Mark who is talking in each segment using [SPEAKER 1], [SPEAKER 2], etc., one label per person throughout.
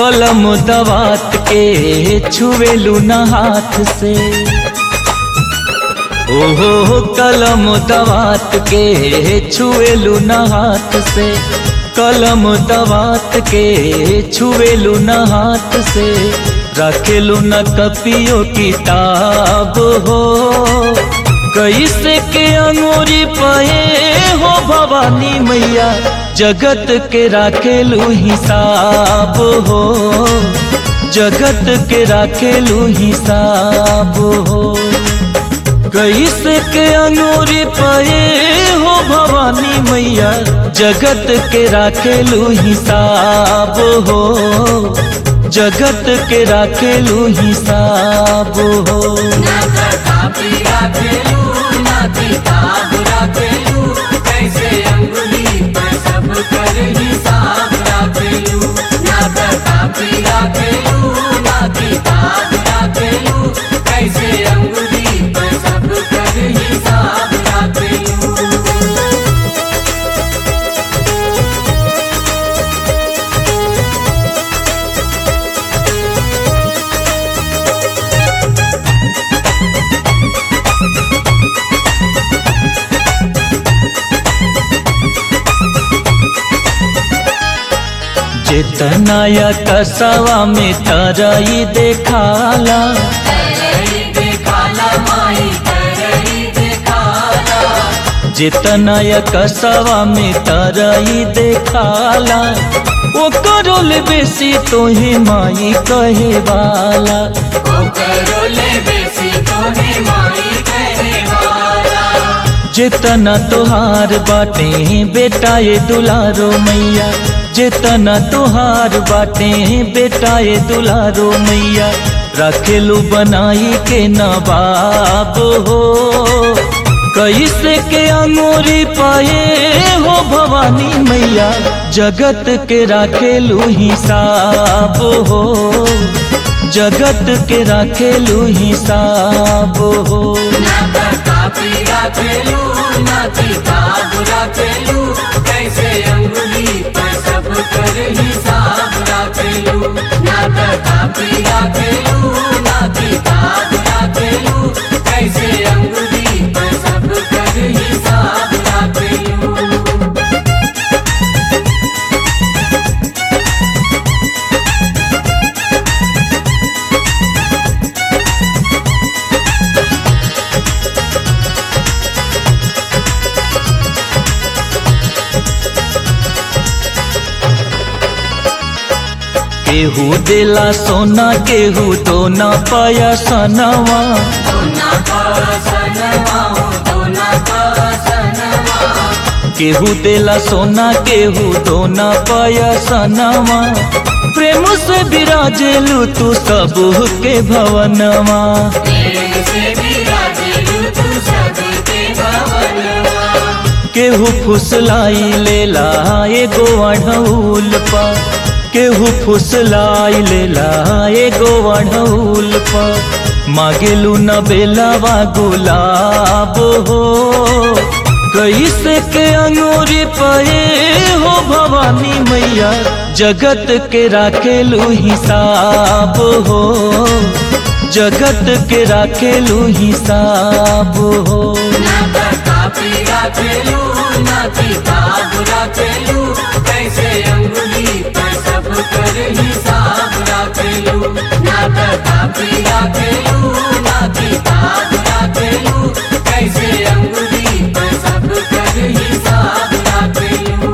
[SPEAKER 1] कलम दवात के छुएलू न हाथ से ओहो कलम दवात के छुएलू न हाथ से कलम दवात के छुएलू न हाथ से रखेलू न कपियो किताब हो कैसे के अंगूरी पाए हो भवानी मैया जगत के राखेलू हिसाब हो जगत के राखेलू हिसाब हो कैसे के अंगूरी पाए हो भवानी मैया जगत के राखेलू हिसाब हो जगत के राखेलू हिसाब हो
[SPEAKER 2] ना प्रतापी राखेलू ना किताब राखेलू कैसे अंगुली पर सब कर हिसाब राखेलू ना प्रतापी राखेलू ना किताब राखेलू कैसे अंगुली पर सब कर हिसाब राखेलू
[SPEAKER 1] जितनाया कसवा में तरई देखाला
[SPEAKER 2] करई देखाला माई करई देखाला
[SPEAKER 1] जितनाया कसवा में तरई देखाला ओ करोल बेसी तोहे माई कहे वाला
[SPEAKER 2] ओ करोले बेसी तोहे माई कहे वाला
[SPEAKER 1] जितना तोहार बाटे बेटा ये दुलारो मैया जितना तोहार बाटे बेटा ये दुलारो मैया रखेलू बनाई के नवाब हो कैसे के अंगूरी पाए हो भवानी मैया जगत के राखेलू हिसाब हो जगत के राखेलू हिसाब हो
[SPEAKER 2] ना प्रतापी राखेलू ना किताब राखेलू कैसे अंगुली पर सब कर हिसाब राखेलू ना प्रतापी राखेलू ना किताब राखेलू कैसे अंगुली पर सब कर हिसाब राखेलू
[SPEAKER 1] केहू देला सोना केहू तो ना पाया सनवा
[SPEAKER 2] दोना पासनवा दोना पासनवा
[SPEAKER 1] केहू देला सोना केहू तो ना पाया सनवा प्रेम से विराजेलू तू सब के भवनवा
[SPEAKER 2] प्रेम से विराजेलू तू सबके भवनवा
[SPEAKER 1] केहू फुसलाई लेला एगो अढ़ौल पा केहू फुसलाई लेला एगो अढ़ौल पा मांगेलू न बेलावा गुलाब हो कैसे के अंगूरी पाए हो भवानी मैया जगत के राखेलू हिसाब हो जगत के राखेलू हिसाब हो
[SPEAKER 2] ना प्रतापी राखेलू ना किताब राखेलू कैसे अंगुली पर सब कर हिसाब राखेलू ना प्रतापी राखेलू ना किताब राखेलू कैसे अंगुली पर सब कर हिसाब राखेलू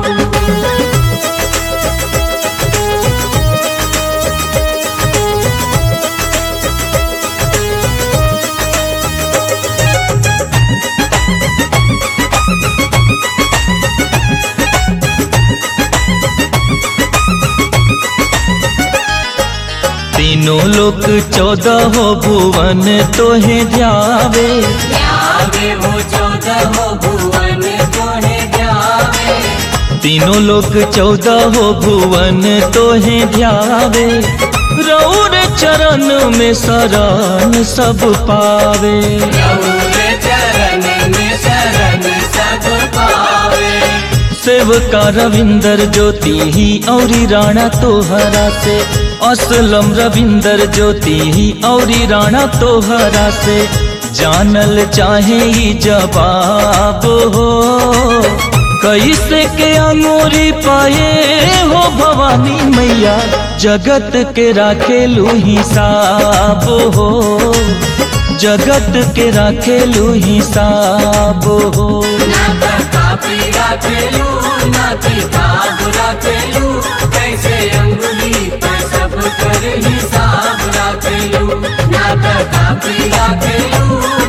[SPEAKER 1] तीनों लोक चौदह हो भुवन तोहे ध्यावे
[SPEAKER 2] ध्यावे वो चौदह हो भुवन तोहे ध्यावे
[SPEAKER 1] तीनों लोक चौदह हो भुवन तोहे ध्यावे रौर चरण में शरण सब पावे
[SPEAKER 2] रौर चरण में शरण सब पावे
[SPEAKER 1] सेवका रविंदर ज्योति ही औरी राणा तोहरा से असलम रविंदर ज्योति ही औरी राणा तोहरा से जानल चाहे ही जवाब हो कैसे के अंगूरी पाए हो भवानी मैया जगत के राखेलू हिसाब हो जगत के राखेलू हिसाब हो
[SPEAKER 2] ना कापी राखेलू ना किताब राखेलू कैसे अंगुली पर सब कर हिसाब राखेलू ना कापी राखेलू